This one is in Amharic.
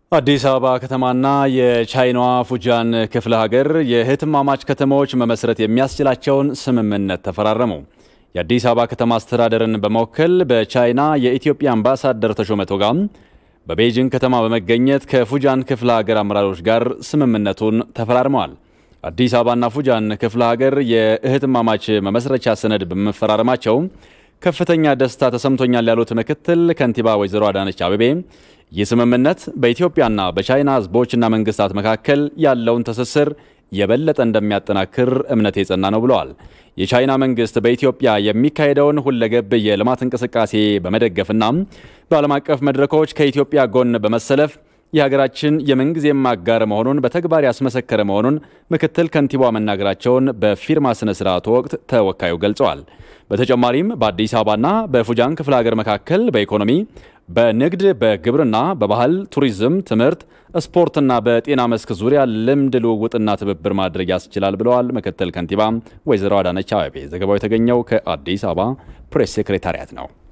አዲስ አበባ ከተማና የቻይናዋ ፉጃን ክፍለ ሀገር የእህትማማች ከተሞች መመስረት የሚያስችላቸውን ስምምነት ተፈራረሙ። የአዲስ አበባ ከተማ አስተዳደርን በመወከል በቻይና የኢትዮጵያ አምባሳደር ተሾመ ቶጋም በቤጂንግ ከተማ በመገኘት ከፉጃን ክፍለ ሀገር አመራሮች ጋር ስምምነቱን ተፈራርመዋል። አዲስ አበባና ፉጃን ክፍለ ሀገር የእህትማማች መመስረቻ ሰነድ በመፈራረማቸው ከፍተኛ ደስታ ተሰምቶኛል ያሉት ምክትል ከንቲባ ወይዘሮ አዳነች አቤቤ ይህ ስምምነት በኢትዮጵያና በቻይና ሕዝቦችና መንግስታት መካከል ያለውን ትስስር የበለጠ እንደሚያጠናክር እምነት የጸና ነው ብለዋል። የቻይና መንግስት በኢትዮጵያ የሚካሄደውን ሁለገብ የልማት እንቅስቃሴ በመደገፍና በዓለም አቀፍ መድረኮች ከኢትዮጵያ ጎን በመሰለፍ የሀገራችን የምንጊዜም አጋር መሆኑን በተግባር ያስመሰከረ መሆኑን ምክትል ከንቲባ መናገራቸውን በፊርማ ስነ ስርዓቱ ወቅት ተወካዩ ገልጸዋል። በተጨማሪም በአዲስ አበባና በፉጃን ክፍለ ሀገር መካከል በኢኮኖሚ፣ በንግድ፣ በግብርና፣ በባህል፣ ቱሪዝም፣ ትምህርት፣ ስፖርትና በጤና መስክ ዙሪያ ልምድ ልውውጥና ትብብር ማድረግ ያስችላል ብለዋል ምክትል ከንቲባ ወይዘሮ አዳነች አቤቤ። ዘገባው የተገኘው ከአዲስ አበባ ፕሬስ ሴክሬታሪያት ነው።